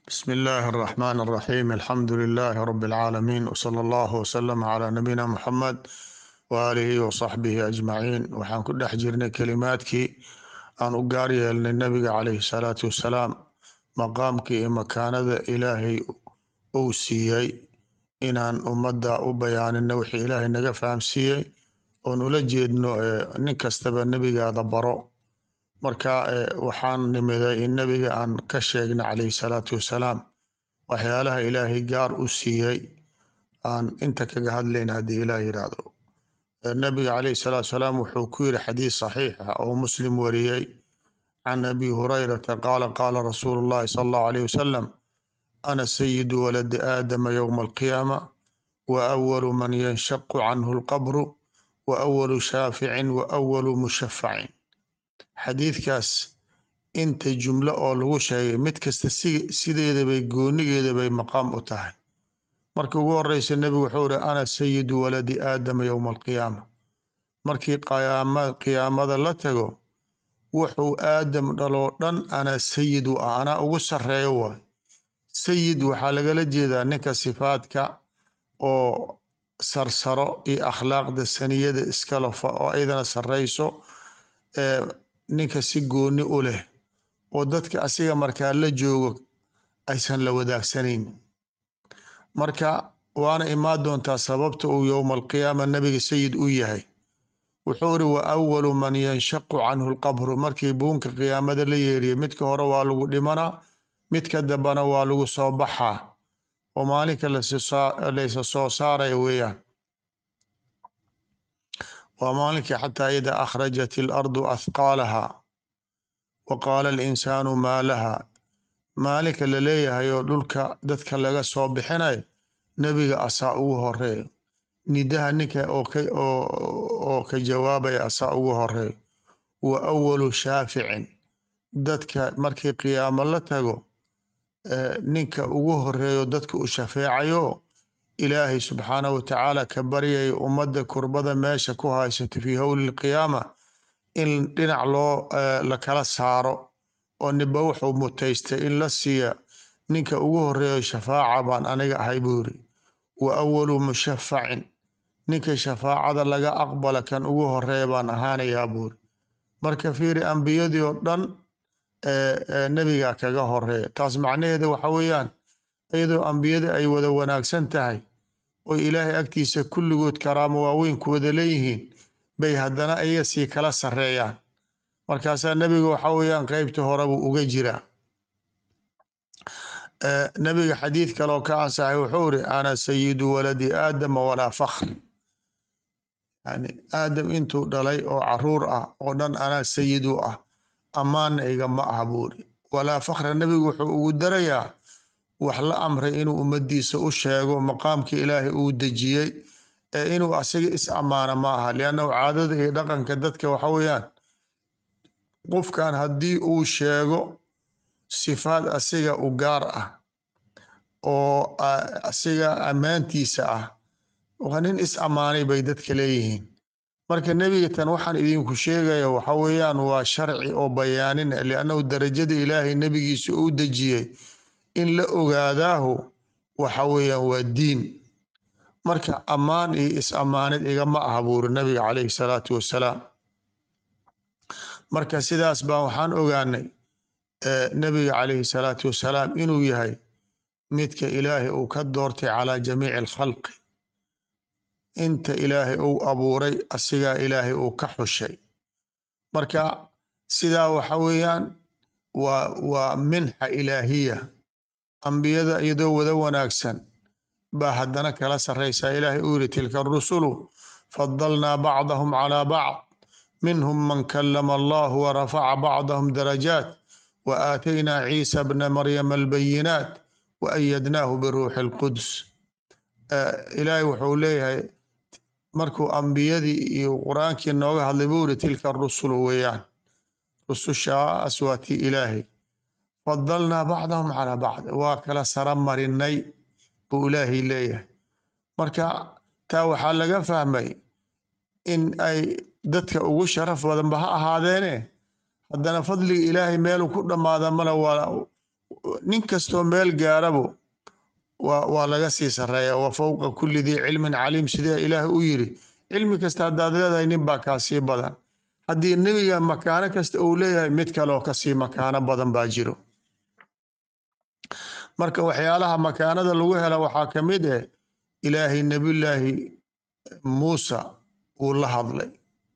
بسم الله الرحمن الرحيم الحمد لله رب العالمين وصلى الله وسلم على نبينا محمد وآله وصحبه أجمعين waxaan ku dhex jirnay kelimaadkii aan u gaar yeelnay nabiga calayhi salaatu wasalaam maqaamkii iyo makaanada ilaahay uu siiyey inaan ummadda u bayaanino wixii ilaahay naga fahamsiiyey oon ula jeedno nin kastaba nebigaada baro marka waxaan nimiday in nebiga aan ka sheegna calayhi salaatu wasalaam waxyaalaha ilaahay gaar u siiyey aan inta kaga hadlayn haddii ilaah yidhaahdo nabiga calayhi salaatu wasalaam wuxuu ku yidhi xadiis saxiix ah oo muslim wariyey can abi hurayrata qaala qaala rasuulu llahi sala allahu alayh wasalam ana sayidu waladi aadama yowma alqiyaama wa awalu man yanshaqu canhu alqabru wa awalu shaaficin wa awalu mushafacin xadiidkaas inta jumlo oo lagu sheegay mid kasta sideedabay goonigeedabay maqaam u tahay markii ugu horeysa nebigu wuxuu ihi ana sayidu waladi aadama yowma alqiyaama markii qiyaamada la tago wuxuu aadam dhaloo dhan anaa sayid u ah anaa ugu sarreeyo waay sayid waxaa lagala jeedaa ninka sifaadka oo sarsaro iyo akhlaaqda saniyada iskalofa oo aydana sarreyso ninka si gooni u leh oo dadka asiga markaa la joogo aysan la wadaagsanayn marka waana imaan doontaa sababta uu yowma alqiyaama nabiga sayid u yahay wuxuu iri wa awalu man yanshaqu canhu lqabru markii buunka qiyaamada la yeeriya midka hore waa lagu dhimanaa midka dambana waa lagu soo baxaa oo maalinka laysa soo saaraya weeyaan waa maalinkii xataa ida akhrajat ilardu athqaalaha wa qaala alinsaanu maa laha maalinka la leeyahay oo dhulka dadka laga soo bixinayo nebiga asaa ugu horeeyo nidaha ninka oo ka jawaabaya asaa ugu horeeyo wa awalu shaaficin dadka markii qiyaamo la tago ninka ugu horeeyo dadka u shafeecayo ilaahay subxaanah wa tacaala ka baryaya ummadda kurbada meesha ku haysato fii howli lqiyaama in dhinac loo lakala saaro oo niba wuxuu mutaystay in la siiya ninka ugu horeeyo shafaaca baan aniga ahay buu yiri wa awalu mushafacin ninka shafaacada laga aqbala kan ugu horeeya baan ahaanayaa buuri marka fiiri ambiyadii oo dhan nebiga kaga horeeya taas macnaheeda waxa weeyaan iyadoo ambiyada ay wada wanaagsan tahay oo ilaahay agtiisa kulligood karaamo waaweyn ku wada leeyihiin bay haddana ayaga sii kala sarreeyaan markaasaa nebiga waxa weeyaan qeybta hore buu uga jiraa nebiga xadiid kaleoo ka ansaxay wuxuu iri ana sayidu waladi aadama walaa fakhr yani aadam intuu dhalay oo caruur ah oo dhan anaa sayid u ah ammaanna igama aha buuri walaa fakhra nebigu wuxuu ugu darayaa wax la amray inuu ummadiisa u sheego maqaamkii ilaahay uu dejiyey ee inuu asiga is ammaano ma aha liannahu caadada iyo dhaqanka dadka waxa weeyaan qofkan haddii uu sheego sifaad asiga u gaar ah oo asiga ammaantiisa ah waa nin is ammaanay bay dadka leeyihiin marka nebiga tan waxaan idinku sheegaya waxa weeyaan waa sharci oo bayaanin liannahu darajada ilaahay nebigiisa uu dejiyey in la ogaadaahu waxa weeyaan waa diin marka ammaan iyo is ammaanid igama aha buuri nabiga calayhi salaatu wasalaam marka sidaas baan waxaan ogaanay nebiga calayhi salaatu wasalaam inuu yahay midka ilaahay uu ka doortay calaa jamiici alkhalqi inta ilaahay uu abuuray asigaa ilaahay uu ka xushay marka sidaa waxa weeyaan waa waa minxa ilaahiya ambiyada iyadoo wada wanaagsan baa haddana kala sarraysaa ilaahay uu yiri tilka rusulu fadalnaa bacdahum calaa bacd minhum man kalama allahu warafaca bacdahum darajaat wa aataynaa ciisa bna maryama albayinaat wa ayadnaahu biruuxi alquds ilaahay wuxuu leeyahay markuu ambiyadii iyo qur-aankii nooga hadlay buu yiri tilka rusulu weeyaan rusushaas waa tii ilaahay fadalnaa bacdahum calaa bacd waa kala sara marinay buu ilaahay leeyahay marka taa waxaa laga fahmay in ay dadka ugu sharaf badanba ha ahaadeene haddana fadliga ilaahay meelu ku dhammaada male waa nin kastoo meel gaarabo waa waa laga sii sareeya wa fowqa kulli dii cilmin caliim sidee ilaahay u yiri cilmi kasta haddaad leedahay nin baa kaa sii badan haddii nebiga makaano kasta uu leeyahay mid kaleoo kasii makaano badan baa jiro marka waxyaalaha makaanada lagu hela waxaa ka mid eh ilaahay nebillaahi muusa uu la hadlay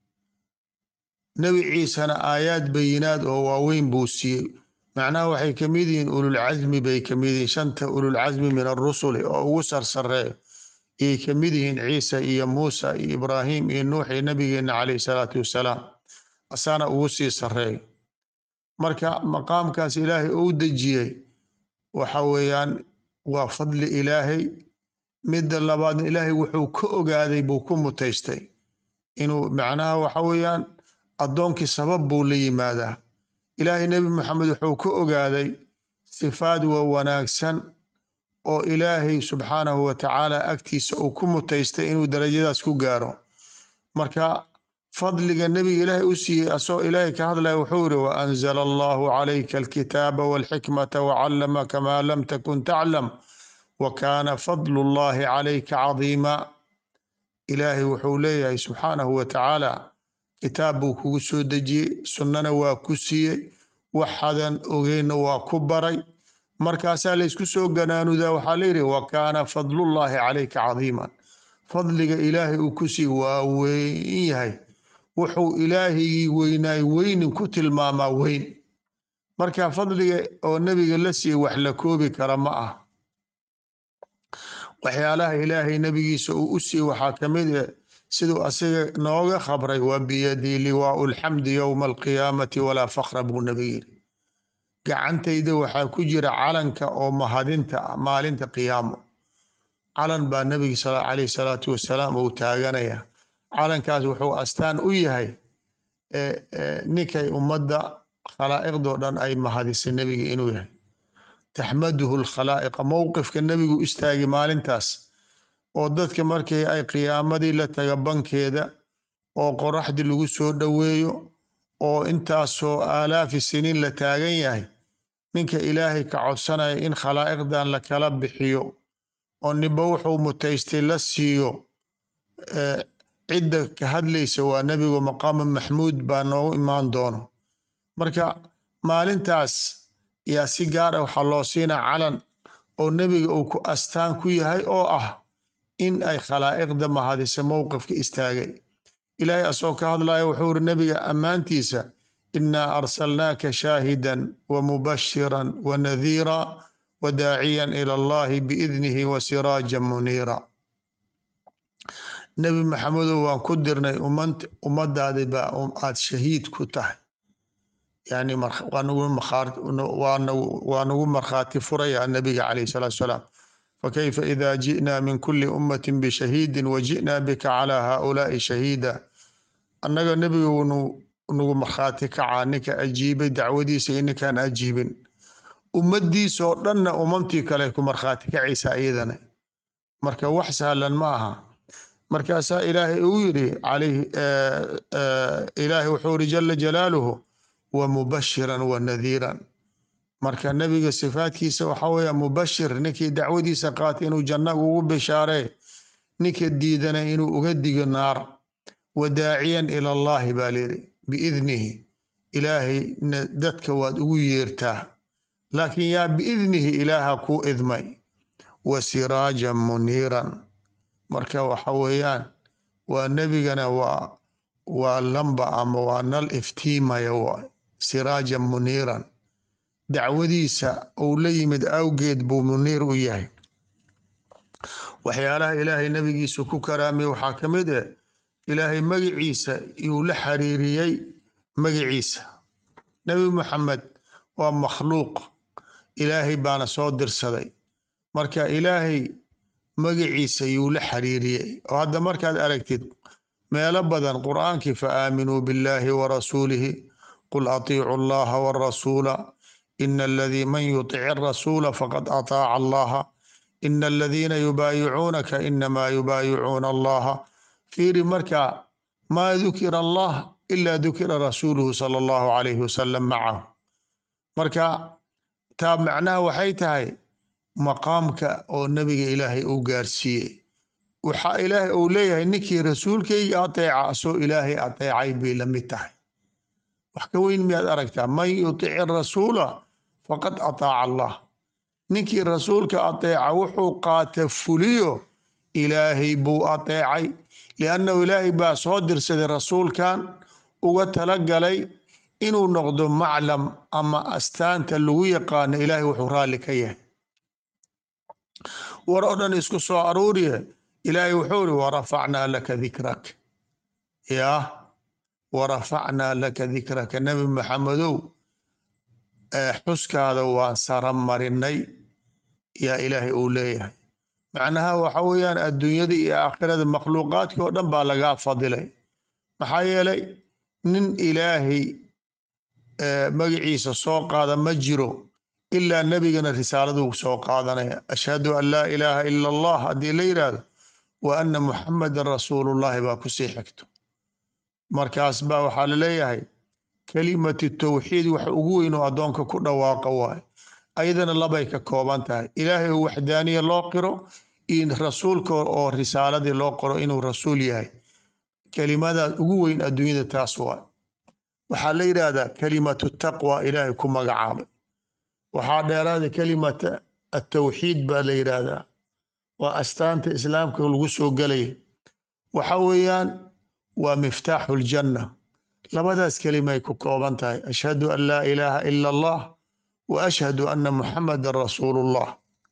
nebi ciisena aayaad bayinaad oo waaweyn buu siiyey macnaha waxay ka mid yihiin ululcasmi bay ka mid yihiin shanta ululcasmi min arusuli oo ugu sarsareeyo ayay ka mid yihiin ciisa iyo muusa iyo ibraahim iyo nuux iyo nabigeenna caleyhi salaatu wassalaam asaana ugu sii sareeyo marka maqaamkaas ilaahay uu dejiyey waxa weeyaan waa fadli ilaahay midda labaadna ilaahay wuxuu ka ogaaday buu ku mutaystay inuu macnaha waxa weeyaan addoonkii sabab buu la yimaadaa ilaahay nebi maxamed wuxuu ka ogaaday sifaad waa wanaagsan oo ilaahay subxaanahu wa tacaala agtiisa uu ku mutaystay inuu darajadaas ku gaaro marka fadliga nebiga ilaahay u siiyey asagoo ilaahay ka hadlaya wuxuu yiri wa anzala allahu calayka alkitaaba walxikmata wacallamaka maa lam takun taclam wa kaana fadlu llahi calayka cadiima ilaahay wuxuu leeyahay subxaanahu wa tacaala kitaab buu kugu soo dejiyey sunnana waa ku siiyey waxadan ogeynna waa ku baray markaasaa laysku soo ganaanudaa waxaa layidhi wa kaana fadlullahi calayka cadiiman fadliga ilaahay uu ku siiy waa weyn yahay wuxuu ilaahigii weynaay weynin ku tilmaamaa weyn marka fadliga oo nebiga la siiyey wax la koobi kara ma ah waxyaalaha ilaahay nebigiisa uu u siiyey waxaa ka mid eh siduu asiga nooga khabray wa biyadii liwaau lxamdi yowma alqiyaamati walaa fakra buu nabi yiri gacantayda waxaa ku jira calanka oo mahadinta ah maalinta qiyaamo calan baa nebiga caleyhi salaatu wasalaam uu taaganaya calankaas wuxuu astaan u yahay ninkay ummadda khalaa'iqdoo dhan ay mahadisay nebiga inuu yahay taxmaduhu lkhalaa'iqa mowqifka nebigu istaagay maalintaas oo dadka markii ay qiyaamadii la taga bankeeda oo qoraxdii lagu soo dhoweeyo oo intaasoo aalaafi siniin la taagan yahay ninka ilaahay ka codsanaya in khalaa'iqdan la kala bixiyo oo ninba wuxuu mutaystay la siiyo cidda ka hadlaysa waa nebigu maqaama maxmuud baa noogu imaan doono marka maalintaas yaa si gaar ah waxaa loo siinaa calan oo nebiga uu ku astaan ku yahay oo ah in ay khalaa'iqda mahadisa mowqifka istaagay ilaahay asagoo ka hadlaya wuxuu iri nebiga ammaantiisa inaa arsalnaaka shaahidan wa mubashiran wa nadiira wa daaciyan ila allahi biidnihi wa siraajan muniira nebi maxamedow waan ku dirnay ummadaadi baa aad shahiid ku tahay yani waa nagu markhaati furaya nabiga calayh salatu salaam fakayfa ida ji'na min kuli ummati bishahiidin wa ji'na bika calaa haulaai shahiida annaga nebigu nagu markhaati kacaa ninka ajiibay dacwadiisa iyo ninkaan ajiibin ummadiisoo dhanna umamtii kale ku markhaati kacaysa iyadana marka wax sahlan ma aha markaasaa ilaahay uu yiri ilaahay wuxuu iri jala jalaaluhu wa mubashiran wa nadiiran marka nebiga sifaadkiisa waxaa weeya mubashir ninkii dacwadiisa qaatay inuu janna ugu bishaaree ninka diidana inuu uga digo naar wa daaciyan ila allahi baa layidhi biidnihi ilaahay dadka waad ugu yeertaa laakiin yaa biidnihi ilaaha kuu idmay wa siraajan muniiran marka waxa weeyaan waa nebigana waa waa lamba ama waa nal iftiimaya waay siraajan muniiran dacwadiisa uu la yimid awgeed buu muniir u yahay waxyaalaha ilaahay nebigiisa ku karaamay waxaa ka mid eh ilaahay magiciisa yuu la xiriiriyey magiciisa nebi maxamed waa makhluuq ilaahay baana soo dirsaday marka ilaahay magiciisa yuu la xiriiriyey oo hadda markaad aragtid meelo badan qur'aankii fa aaminuu biاllahi wa rasuulihi qul atiicu allaha warasuula ina aladii man yutic arasuula faqad ataaca allaha ina aladiina yubaayicuunaka inamaa yubaayicuuna allaha fiiri marka maa dukira allah ila dukira rasuuluhu sala allahu calayhi wasalam macahu marka taa macnaha waxay tahay maqaamka oo nebiga ilaahay uu gaarsiiyey waxaa ilaahay uu leeyahay ninkii rasuulkayga ateeca asoo ilaahay ateecay bay la mid tahay wax ka weyn miyaad aragtaa man yutici rasuula faqad ataaca allah ninkii rasuulka ateeca wuxuu qaata fuliyo ilaahay buu ateecay liannahu ilaahay baa soo dirsaday rasuulkan uga talagalay inuu noqdo maclam ama astaanta lagu yaqaano ilaahay wuxuu raalli ka yahay war oo dhan isku soo aruuriye ilaahay wuxuu iri warafacnaa laka dikrak yaa warafacnaa laka dikraka nebi maxamedow xuskaada waan sara marinay yaa ilaahay uu leeyahay macnaha waxa weeyaan adduunyada iyo aakhirada makhluuqaadkii oo dhan baa lagaa fadilay maxaa yeelay nin ilaahay magaciisa soo qaada ma jiro ilaa nebigana risaaladuu soo qaadanaya ashhadu an laa ilaaha ila allah haddii la yidhaahdo wa anna muxamadan rasuulullahi baa kusii xigto markaas baa waxaa laleeyahay kelimatu tawxiid wax ugu weyn oo addoonka ku dhawaaqa waayo ayadana labay ka kooban tahay ilaahay oo waxdaaniya loo qiro iyo rasuulka oo risaaladii loo qoro inuu rasuul yahay kelimadaas ugu weyn adduunyada taas waayo waxaa la yidhaahdaa kelimatu taqwa ilaahay ku magacaabay waxaa dheeraada kelimata atawxiid baa la yidhaahdaa waa astaanta islaamka lagu soo gelaya waxa weeyaan waa miftaaxu ljanna labadaas kelimay ku kooban tahay ashhadu an laa ilaaha ila allah wa ashhadu anna muxamadan rasuulullah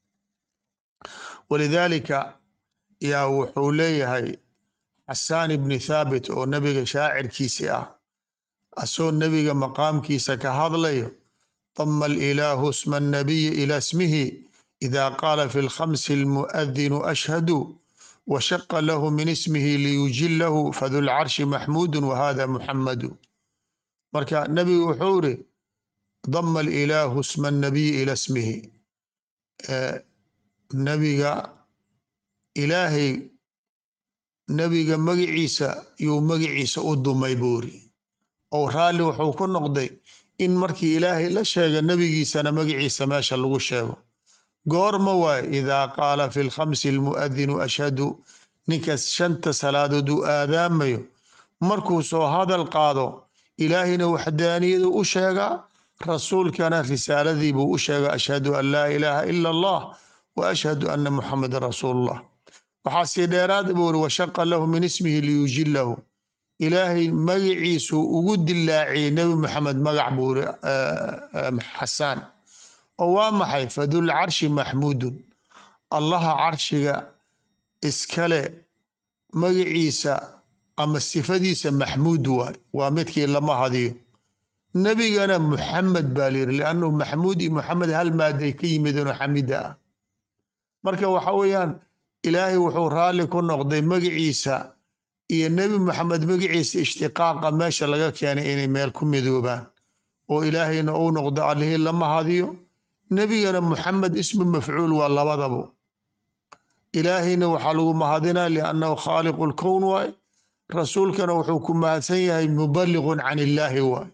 walidaalika yaa wuxuu leeyahay xasaan ibni thaabit oo nebiga shaacirkiisii ah asoo nebiga maqaamkiisa ka hadlayo ضم الإله اسم النبي إلى اسمه إذا قال في الخمس المؤذن أشهد وشق له من اسمه ليجله فذو العرش محمود وهذا محمد مركا نبي وحوري ضم الإله اسم النبي إلى اسمه آه نبي إلهي نبي مجي عيسى يو مجي عيسى أدو ميبوري أو رالي وحوكو نقضي in markii ilaahay la sheega nebigiisana magaciisa meesha lagu sheego goorma waay idaa qaala fi lkhamsi almu'adinu ashhadu ninkaas shanta salaadood uu aadaamayo markuu soo hadal qaado ilaahayna waxdaaniyadu u sheegaa rasuulkana risaaladii buu u sheega ashhadu an laa ilaaha ila allah wa ashhadu anna muxamadan rasuulullah waxaa sii dheeraad buu uri washaqa lahu min ismihi liyujilahu ilaahay magaciisuu ugu dilaaciyey nebi maxamed magac buu iri xasaan oo waa maxay fadul carshi maxmuudun allaha carshiga iskale magaciisa ama sifadiisa maxmuud waay waa midkii lama hadiyo nebigana muxamed baa layiri liannahu maxmuud iyo muxamed hal maaday ka yimideenoo xamida ah marka waxa weeyaan ilaahay wuxuu raalli ku noqday magaciisa iyo nebi maxamed magaciisa ishtiqaaqa meesha laga keenay inay meel ku midoobaan oo ilaahayna uu noqdo allihii lama hadiyo nebigana muxamed ismu mafcuul waa labadabo ilaahayna waxaa lagu mahadinaa liannahu khaaliqu lkown waay rasuulkana wuxuu ku mahadsan yahay mubaliqun can illaahi waay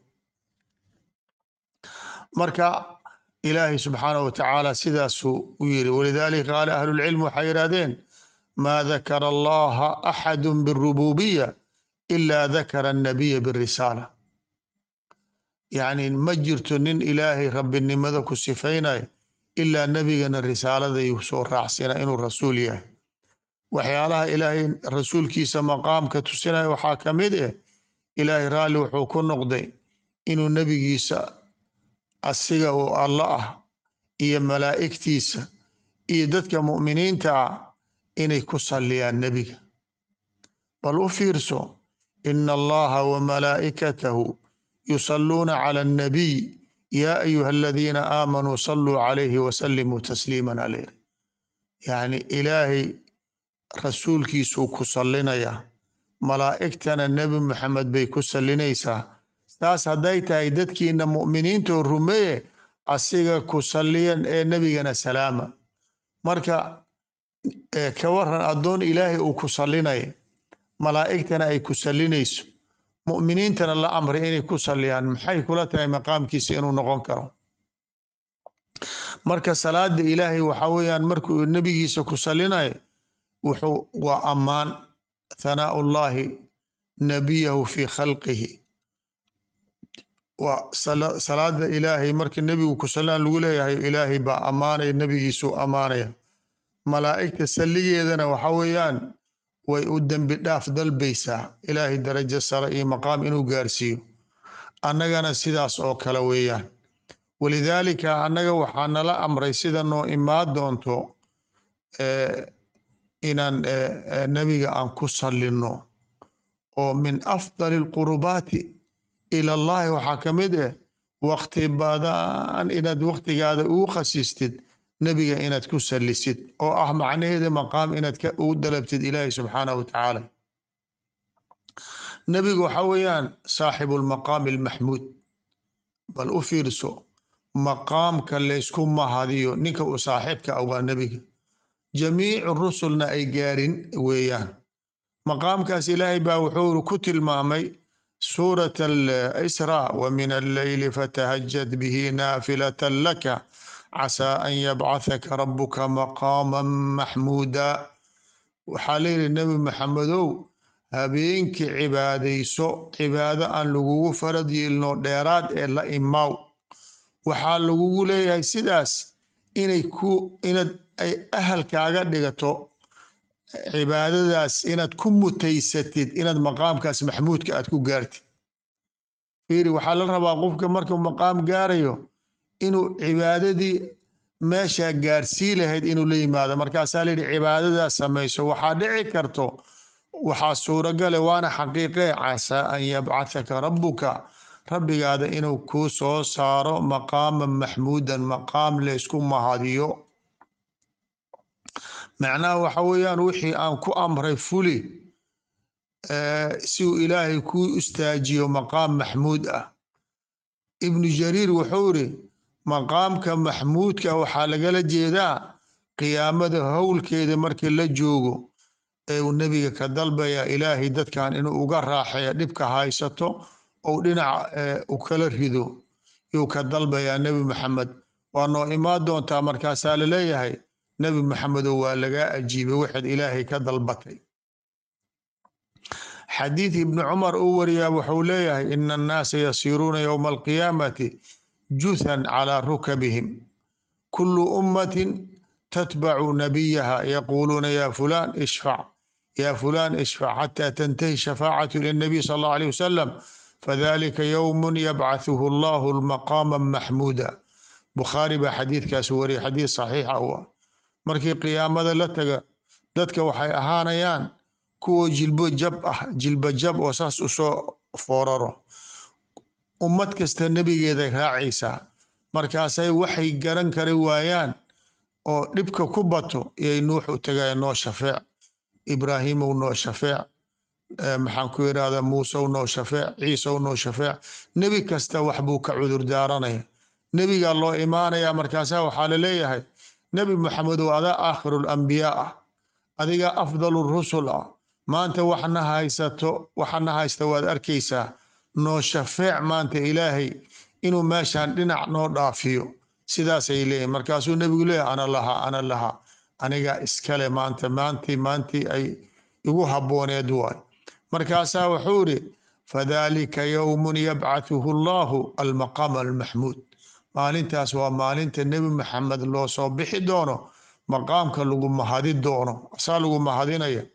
marka ilaahay subxaanahu watacaala sidaasuu u yiri walidaalika qaala ahlulcilm waxay yidhahdeen ma dakara allaha axadu birububiya ila dakara annabiya birisaala yacni ma jirto nin ilaahay rabbinimada ku sifaynayo ilaa nebigana risaaladayuu soo raacsina inuu rasuul yahay waxyaalaha ilaahay rasuulkiisa maqaamka tusinaya waxaa ka mid eh ilaahay raalli wuxuu ku noqday inuu nebigiisa asiga oo alla ah iyo malaa'igtiisa iyo dadka mu'miniinta ah inay ku salliyaan nebiga bal u fiirso ina allaha wamalaa'ikatahu yusalluuna cala annabiy yaa ayuha aladiina aamanuu salluu calayhi wasallimuu tasliiman alayh yacni ilaahay rasuulkiisuu ku sallinayaa malaa'igtana nebi maxamed bay ku sallinaysaa saas hadday tahay dadkiina mu'miniintoo rumeeye asiga ku salliyan ee nebigana salaama marka ka waran addoon ilaahay uu ku sallinaya malaa'igtana ay ku sallinayso mu'miniintana la amray inay ku salliyaan maxay kula tahay maqaamkiisa inuu noqon karo marka salaada ilaahay waxa weeyaan markuu nebigiisa ku salinayo wuxuu waa ammaan thanaa ullahi nabiyahu fi khalqihi waa salaada ilaahay marka nebigu ku salaan lagu leeyahay ilaahay baa ammaanaya nebigiisuu ammaanaya malaa'igta salligeedana waxa weeyaan way u dembi dhaaf dalbaysaa ilaahay darajo sare iyo maqaam inuu gaarsiiyo annagana sidaas oo kale weeyaan walidaalika annaga waxaa nala amray sida noo imaan doonto inaan nebiga aan ku sallinno oo min afdali alqurubaati ila allahi waxaa ka mid ah wakti badan inaad waktigaada ugu khasistid nebiga inaad ku sallisid oo ah macnaheeda maqaam inaad ugu dalabtid ilaahi subxaanahu wa tacaala nebigu waxa weeyaan saaxibu lmaqaami almaxmuud bal u fiirso maqaamka laysku mahadiyo ninka uu saaxiibka ah waa nebiga jamiicu rusulna ay gaarin weeyaan maqaamkaas ilaahay baa wuxuu ku tilmaamay suurat alisraa wa min alleyli fatahajad bihi naafilatan laka casaa an yabcathaka rabuka maqaaman maxmuuda waxaa layidhi nebi maxamedow habeenkii cibaadayso cibaado aan lagugu farad yeelino dheeraad ee la imaaw waxaa lagugu leeyahay sidaas inay ku inaad ay ahalkaaga dhigato cibaadadaas inaad ku mutaysatid inaad maqaamkaas maxmuudka aad ku gaartid fiiri waxaa la rabaa qofka markuu maqaam gaarayo inuu cibaadadii meeshaa gaarsii lahayd inuu la yimaado markaasaa layidhi cibaadadaas samayso waxaa dhici karto waxaa suuragale waana xaqiiqee casaa an yabcathaka rabbuka rabbigaada inuu kuu soo saaro maqaaman maxmuudan maqaam laysku mahadiyo macnaha waxa weeyaan wixii aan ku amray fuli si uu ilaahay kuu istaajiyo maqaam maxmuud ah ibnu jariir wuxuu iri maqaamka maxmuudka waxaa lagala jeedaa qiyaamada howlkeeda markii la joogo ee uu nebiga ka dalbaya ilaahay dadkan inuu uga raaxeeya dhibka haysato ou dhinac u kala rido yuu ka dalbayaa nebi maxamed waa noo imaan doontaa markaasaa laleeyahay nebi maxamedow waa lagaa ajiibay waxaad ilaahay ka dalbatay xadiid ibni cumar uu wariyaa wuxuu leeyahay ina annaasa yasiiruuna yowma alqiyaamati juthan calaa rukabihim kulu ummatin tatbacu nabiyaha yaquuluuna ya fulan ishfac ya fulan ishfac xata tantahi shafaacatu ila nabiy sal allahu alayh wasalam fadalika yowmun yabcathuhu allahu maqaama maxmuuda bukhaari baa xadiidkaas wariyay xadiid saxiixa u ah markii qiyaamada la taga dadka waxay ahaanayaan kuwa jilbo jab ah jilba jab oo saas usoo fooraro ummad kasta nebigeeday raacaysaa markaasay waxay garan kari waayaan oo dhibka ku bato iyay nuux u tagaya noo shafeec ibraahimow noo shafeec maxaan ku yidhahda muusew noo shafeec ciisew noo shafeec nebi kasta wax buu ka cudur daaranaya nebigaa loo imaanaya markaasaa waxaa laleeyahay nebi maxamedow adaa aakhiru lambiyaa ah adigaa afdalu rusul ah maanta waxna haysato waxana haysta waad arkaysaa noo shafeec maanta ilaahay inuu meeshan dhinac noo dhaafiyo sidaasay leeyihin markaasuu nebigu leeyahy ana lahaa ana lahaa anigaa iskale maanta maantii maantii ay igu habbooneed waay markaasaa wuxuu iri fadalika yowmun yabcathuhu allahu almaqaam almaxmuud maalintaas waa maalinta nebi maxamed loo soo bixi doono maqaamka lagu mahadi doono asaa lagu mahadinaya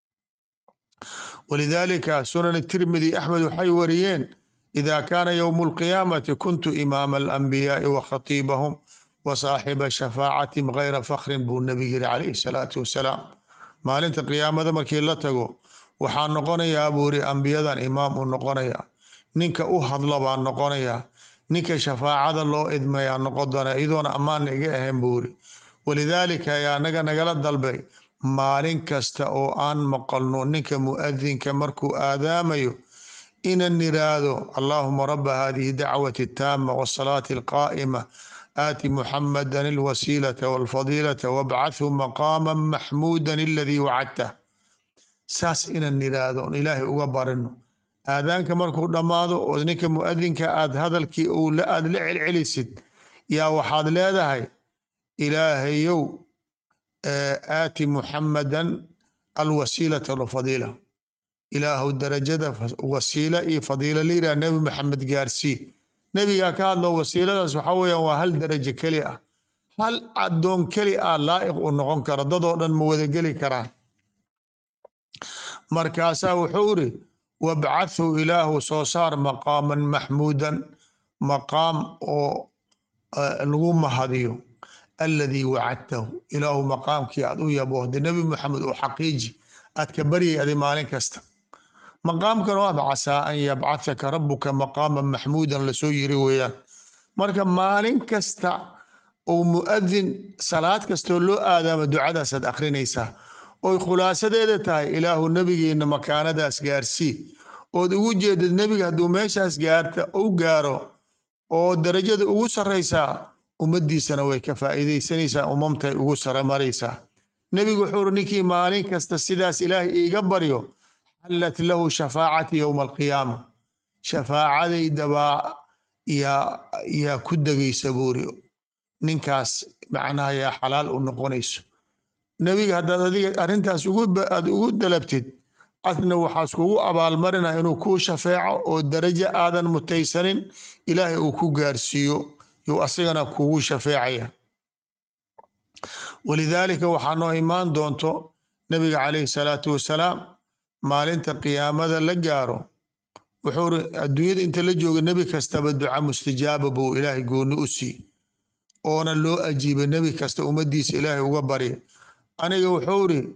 walidaalika sunan tirmidi axmed waxay wariyeen ida kaana yowmu alqiyaamati kuntu imaama alambiyaai wa khatiibahum wa saaxiba shafaacatim gayra fakhrin buu nebigu yiri calayhi salaatu wasalaam maalinta qiyaamada markii la tago waxaa noqonayaa buu yiri ambiyadan imaam uu noqonaya ninka u hadla baa noqonaya ninka shafaacada loo idmayaa noqon doona iyadoona ammaanna iga ahayn buu yiri walidaalika ayaa naga nagala dalbay maalin kasta oo aan maqalno ninka muadinka markuu aadaamayo inan niraahdo allahuma raba hadihi dacwati taama wasalaati alqaa'ima aati muxamadan alwasiilata walfadiilata wabcathu maqaama maxmuudan aladii wacadtah saas inan niraahdo on ilaahay uga barino aadaanka markuu dhammaado oo ninka muadinka aad hadalkii aad la celcelisid yaa waxaad leedahay ilaahayow aati muxamadan alwasiilata walfadiila ilaahu darajada wasiila iyo fadiila la yidhaha nebi maxamed gaarsii nebigaa ka hadlo wasiiladaas waxaa weeyaan waa hal darajo keli ah hal addoon keli ah laa'iq u noqon kara dadoo dhan ma wada geli karaan markaasaa wuxuu iri wabcathu ilaahu soo saar maqaaman maxmuudan maqaam oo lagu mahadiyo aladii wacadtahu ilaahu maqaamkii aad u yaboohda nebi maxamed oo xaqiiji aad ka baryay adi maalin kasta maqaamkan waad casaa an yabcathaka rabuka maqaaman maxmuudan lasoo yiri weeyaan marka maalin kasta oo muadin salaad kastoo loo aadaama ducadaasaad akrinaysaa oy khulaasadeeda tahay ilaahu nebigeena makaanadaas gaarsii ood ugu jeedad nebiga hadduu meeshaas gaarta u gaaro oo darajada ugu sarraysaa ummaddiisana way ka faa'iidaysanaysaa umamtay ugu sare maraysaa nebigu wuxuu uri ninkii maalin kasta sidaas ilaahay iiga baryo xallat lahu shafaacati yowma alqiyaama shafaacadaydabaa yaa yaa ku degaysa buuri ninkaas macnaha yaa xalaal u noqonayso nebiga haddaad adiga arrintaas aad ugu dalabtid adna waxaas kugu abaalmarina inuu kuu shafeeco oo darajo aadan mutaysanin ilaahay uu ku gaarsiiyo yuu asagana kugu shafeecaya walidaalika waxaa noo imaan doonto nebiga calayhi salaatu wasalaam maalinta qiyaamada la gaaro wuxuu ri adduunyada inta la jooga nebi kastaba duca mustajaaba buu ilaahay gooni u sii oona loo ajiiba nebi kasta ummaddiisa ilaahay uga barya aniga wuxuu ri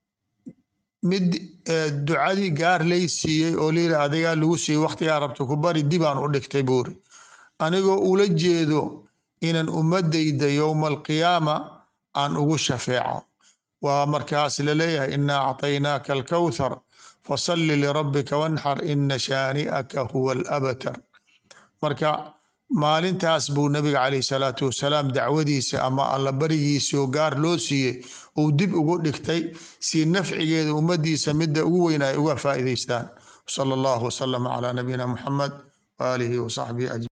mid ducadii gaar lay siiyey oo layiri adigaa lagu siiyey wakhtigaa rabta ku bari dibaan u dhigtay buuri anigoo ula jeedo inaan ummadayda yowma alqiyaama aan ugu shafeeco waa markaas laleeyahay inaa acطaynaaka alkawthar fasalli lirabbika wanxar ina shaani'aka huwa alabatar marka maalintaas buu nabiga calayhi salaatu wasalaam dacwadiisa ama alla barigiisii oo gaar loo siiyey uu dib ugu dhigtay si nafcigeeda ummaddiisa midda ugu weyn ay uga faa'iidaystaan sala allahu wasalama calaa nabiyina muxamed waaalihi wasaxbihi ajmaciin